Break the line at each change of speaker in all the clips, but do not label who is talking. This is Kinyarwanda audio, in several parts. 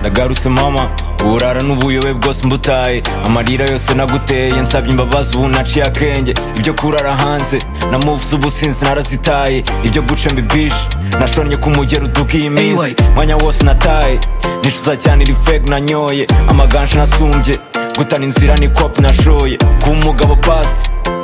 ngarutse mama uburara n'ubuyobe bwose mbutaye amarira yose naguteye nsabye imbabazi ubu naciye akenge ibyo kurara hanze na moves ubusinzi narazitaye ibyo guca mbibishe nashonye ku mugero uduka iyi minsi mwanya wose nataye nicuza cyane iri fake nanyoye amaganje nasumbye gutana inzira ni kopi nashoye kuba umugabo past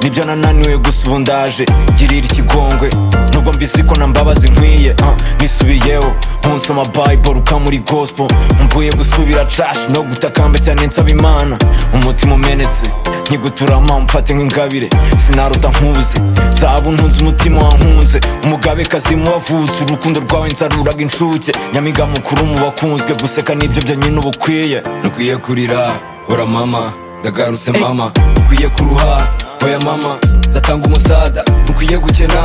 nibyo nananiwe gusa ubu ndaje girira ikigongwe nubwo mbizi ko na mbabazi nkwiye uh, nisubiyeho unsoma bible uka muri gospel mvuye gusubira trash no gutakamba cyane nsaba imana umutima umenetse nkiguturama mfate nk'ingabire sinaruta nkuze zabu ntunze umutima wankunze umugabekazi mu wavutse urukundo rwawe nsaruraga inshuke nyamiga mukuru mu bakunzwe guseka nibyo byonyine uba ukwiye nukwiye kurira hora mama ndagarutse mama ukwiye kuruha oya mama zatanga umusada ukwiye gukena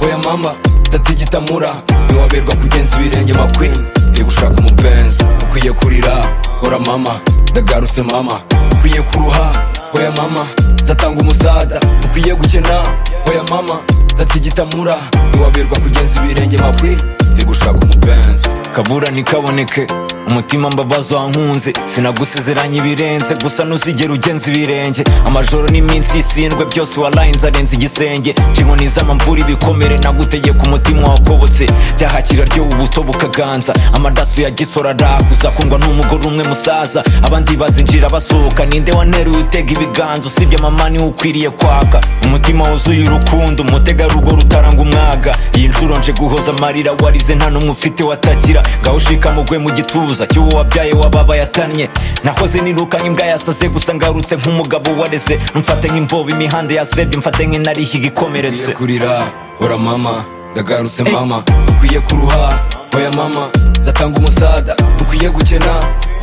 oya mama zatigitamura ntiwaberwa kugenza ibirenge makwini iri gushaka umupenzi ukwiye kurira hora mama ndagarutse mama ukwiye kuruha oya mama zatanga umusada ukwiye gukena oya mama zatigitamura ntiwaberwa kugenza ibirenge makwini iri gushaka umupenzi kabura ntikaboneke umutima mbabazi wankunze sinagusezeranya ibirenze gusa ntuzigera ugenza ibirenge amajoro n'iminsi y'isindwe byose warayinze arenze igisenge nshingoni z'amamvura ibikomere nagutegeka umutima wakobotse byahakira ryo ubuto bukaganza amadaso ya gisora arakuza kundwa n'umugore umwe musaza abandi bazinjira basohoka ninde waneruye utega ibiganza usibye mama niwe ukwiriye kwaka umutima wuzuye urukundo umutegarugo rutaranga umwaga iyi nshuro nje guhoza amarira warize nta n'umwe ufite watakira ngaho ushikamugwe mu gituza gusa cy'uwo wabyaye wababa yatanye nahoze nirukanye imbwa yasaze gusa ngarutse nk'umugabo wareze mfate nk'imbobo imihanda yasebye mfate nk'inariha igikomeretse kurira hora mama ndagarutse mama ukwiye kuruha oya mama zatanga umusada ukwiye gukena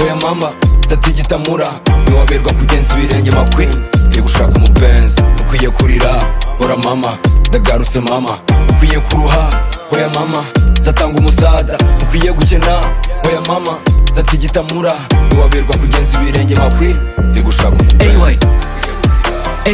oya mama zatigitamura ntiwaberwa kugenza ibirenge makwini iri gushaka umupenzi ukwiye kurira hora mama ndagarutse mama ukwiye kuruha oya mama zatanga umusada ukwiye gukena oya mama zatigitamura ntiwaberwa kugenza ibirenge makwi iri gushaka umupenzi